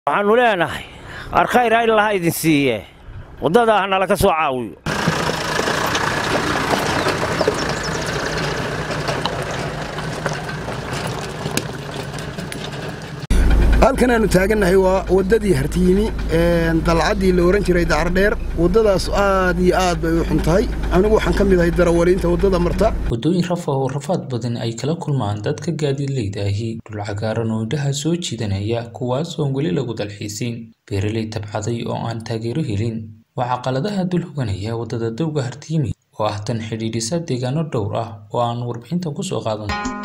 waxaannu leenahay arkhayr ha ilaha idin siiye waddadaa ha nala ka soo caawiyo halkan aanu taagannahay waa waddadii hartiimi dalcaddii la ohan jiray dacardheer waddadaas aad iyo aad bay u xun tahay anigu waxaan ka mid ahay darawaliinta waddada marta waddooyin rafa oo rafaad badan ay kala kulmaan dadka gaadiidleyda ahi dhul cagaaran oo indhaha soo jiidanaya kuwaas oon weli lagu dalxiisin beeraley tabcaday oo aan taageero helin waxaa qaladaha dul hoganaya waddada dowga hartiimi oo ah tan xidhiidhisa deegaano dhowr ah oo aan warbixinta ku soo qaadan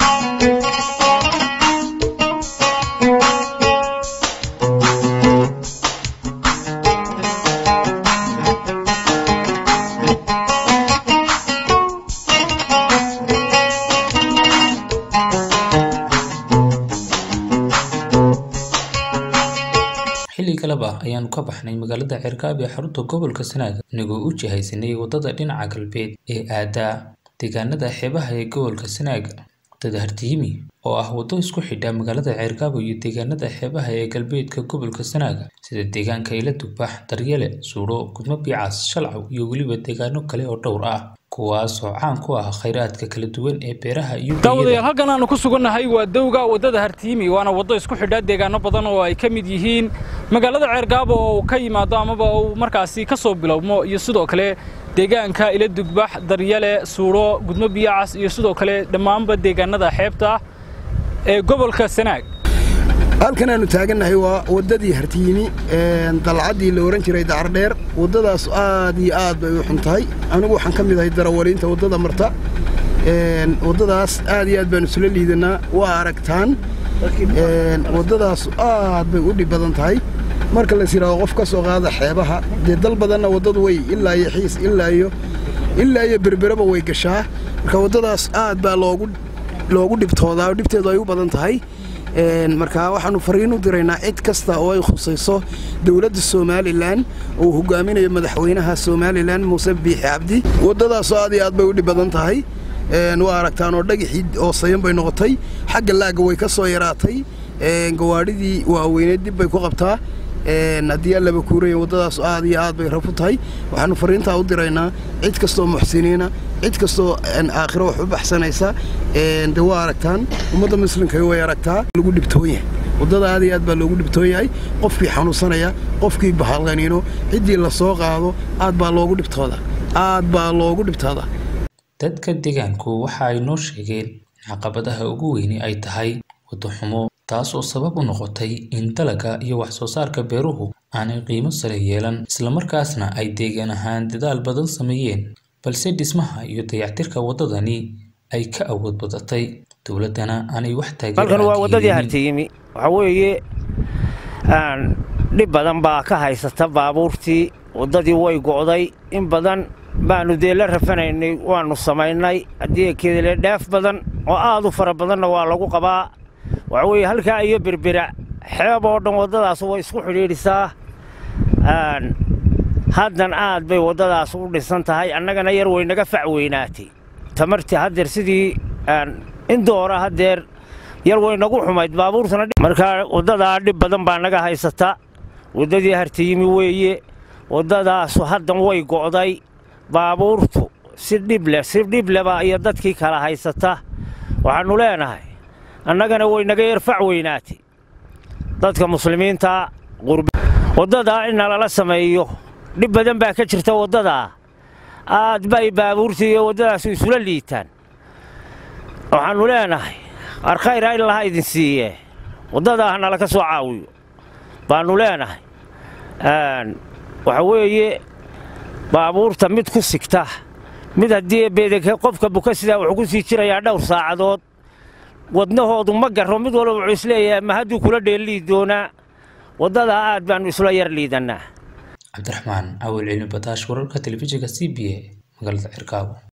xilli kaleba ayaanu ka baxnay magaalada ceerkaab ee xarunta gobolka sanaaga inagoo u jihaysanay waddada dhinaca galbeed ee aadaa deegaanada xeebaha ee gobolka sanaaga waddada hartiimi oo ah waddo isku xidha magaalada ceerkaabo iyo deegaanada xeebaha ee galbeedka gobolka sanaaga sida deegaanka ila dugbax daryele suudho gudmo biicaas shalcaw iyo weliba deegaano kale oo dhowr ah kuwaas oo caan ku ah khayraadka kala duwan ee beeraha iyo daawadayaal halkan aanu ku sugannahay waa dowga waddada hartiimi waana waddo isku xidha deegaano badan oo ay ka mid yihiin magaalada ceergaabo oo uu ka yimaado amaba uu markaasi ka soo bilowmo iyo sidoo kale deegaanka ila dugbax daryale suudho gudmo biyacas iyo sidoo kale dhammaanba deegaanada xeebta ee gobolka sanaag halkan aanu taagannahay waa waddadii hartiimi dalcaddii la ohan jiray dacardheer waddadaas aad iyo aad bay u xun tahay anigu waxaan ka mid ahay darawaliinta waddada marta waddadaas aad iyo aad baanu isula liidanaa waa aragtaan waddadaas aad bay u dhib badan tahay marka lays yidhaahdo qof ka soo qaada xeebaha dee dal badanna waddadu way ilaa iyo xiis ilaa iyo ilaa iyo berberaba way gashaa marka waddadaas aad baa loogu loogu dhibtoodaa oo dhibteedu ay u badan tahay marka waxaannu fariin u diraynaa cid kasta oo ay khusayso dowladda somalilan uu hogaaminayo madaxweynaha somalilan muuse biixi cabdi waddadaasoo aad iyo aad bay u dhib badan tahay waa aragtaan oo dhagixii oo sayan bay noqotay xagga laagga way ka soo yaraatay gawaadhidii waaweyneed dib bay ku qabtaa haddii allaba kuuraya waddadaas aad iyo aad bay rafu tahay waxaannu fariintaa u diraynaa cid kastoo muxsiniina cid kastoo aakhiro wax u baxsanaysa de waa aragtaan ummadda muslimka way aragtaa lagu dhibtoon yahay waddada aad iyo aad baa loogu dhibtoon yahay qofkii xanuunsanaya qofkii bahalqaniino ciddii la soo qaado aad baa loogu dhibtooda aad baa loogu dhibtooda dadka deegaanku waxa ay noo sheegeen in caqabadaha ugu weyni ay tahay waddo xumo taas oo sabab u noqotay in dalagga iyo wax soo saarka beeruhu aanay qiimo sare yeelan islamarkaasna ay deegaan ahaan dadaal badan sameeyeen balse dhismaha iyo dayactirka waddadani ay ka awood badatay dowladdana aanay wax halkan waa waddadii hartiimi waxaa weeye dhib badan baa ka haysata baabuurtii waddadii way go'day in badan baannu dee la rafanaynay waannu samaynay haddii kedele dheef badan oo aad u fara badanna waa lagu qabaa waxa weeye halkaa iyo berbera xeeb oo dhan waddadaas way isku xidhiidhisaa haddan aad bay waddadaas u dhisan tahay annagana yar way naga fac weynaatay tamartii haddeer sidii indoora haddeer yar way nagu xumayd baabuurtuna markaa waddadaa dhib badan baa naga haysata waddadii hartiyimi weeye waddadaasu haddan way go'day baabuurtu si dhibleh si dhibleba iyo dadkii kala haysata waxaannu leenahay annagana way naga yar fac weynaatay dadka muslimiinta waddadaa in nalala sameeyo dhib badan baa ka jirta waddadaa aad bay baabuurtii iyo waddadaasu isula liitaan waxaannu leenahay arkhayr ha ilaha idin siiye waddadaa ha nala ka soo caawiyo baannu leenahay waxa weeye baabuurta mid ku sigta mid haddii beedeke qofka buka sidaa wuxuu ku sii jirayaa dhowr saacadood wadnahoodu ma garro mid walba wuxuu isleeyahay ma hadduu kula dheellii doonaa waddadaa aad baannu isla yar liidannaa cabdiraxmaan awal cilmi badaash wararka telefishinka c b a magaalada cirkaabo